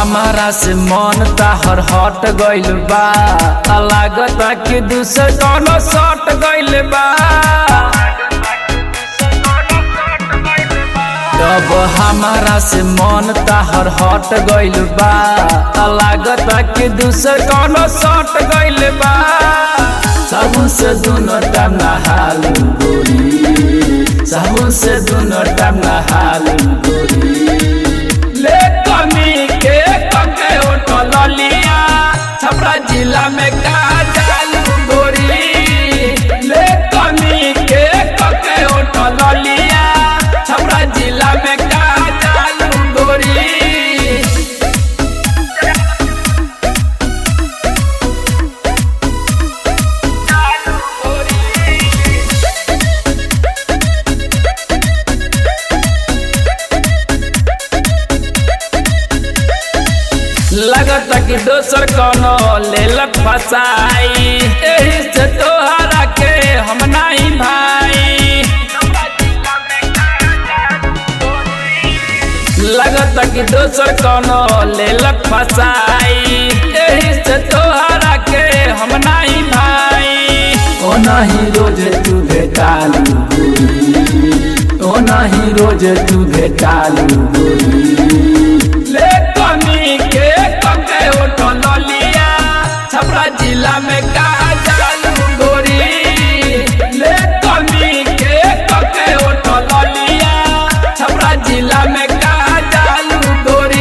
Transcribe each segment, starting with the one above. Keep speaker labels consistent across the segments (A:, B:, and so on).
A: हमारा से मन ताहर हट गइल बा आ लागता कि दूसर कौनो सट गइल बा अब हमारा से मन ताहर हट गइल बा आ लागता कि दूसर कौनो सट गइल बा साबुन से दोनों टाइम नहालू गोरी साबुन से दोनों टाइम नहालू गोरी ले कमी के कके होटल लिया छपरा जिला में का जालू गोरी ले कमी के कके होटल लिया छपरा जिला में का जालू गोरी लगता कि दोसर कोनो लेलक फसाई एही से तोहरा के हम नहीं भाई लगता कि दोसर कोनो लेलक फसाई एही से तोहरा के हम नहीं भाई ओ नहीं रोज तू भेटालू गोरी ओ नहीं रोज तू भेटालू गोरी ले कमी के कके होटल लिया छपरा जिला में का जालू गोरी ले कमी के कके होटल लिया छपरा जिला में का जालू गोरी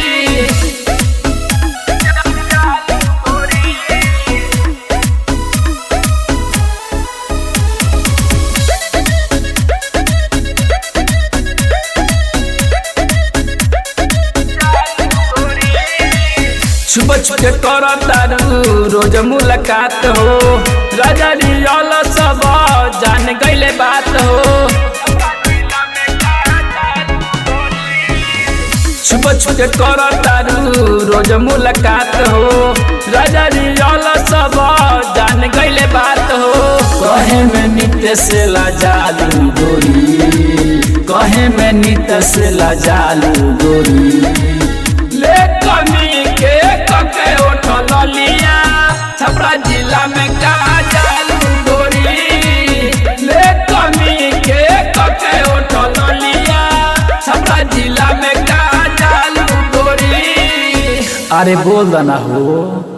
A: छुप छुप कर तारू रोज मुलाकात हो राजा रियल सब जान गईले बात हो छुप छुप कर तारू रोज मुलाकात हो राजा रियल सब जान गईले बात हो कहे में नित्य से लाजालू गोरी कहे में नित्य से लाजालू गोरी ले कमी के कके होटल लिया छपरा जिला में का जालू गोरी ले कमी के कके होटल लिया छपरा जिला में का जालू गोरी अरे बोल दना हो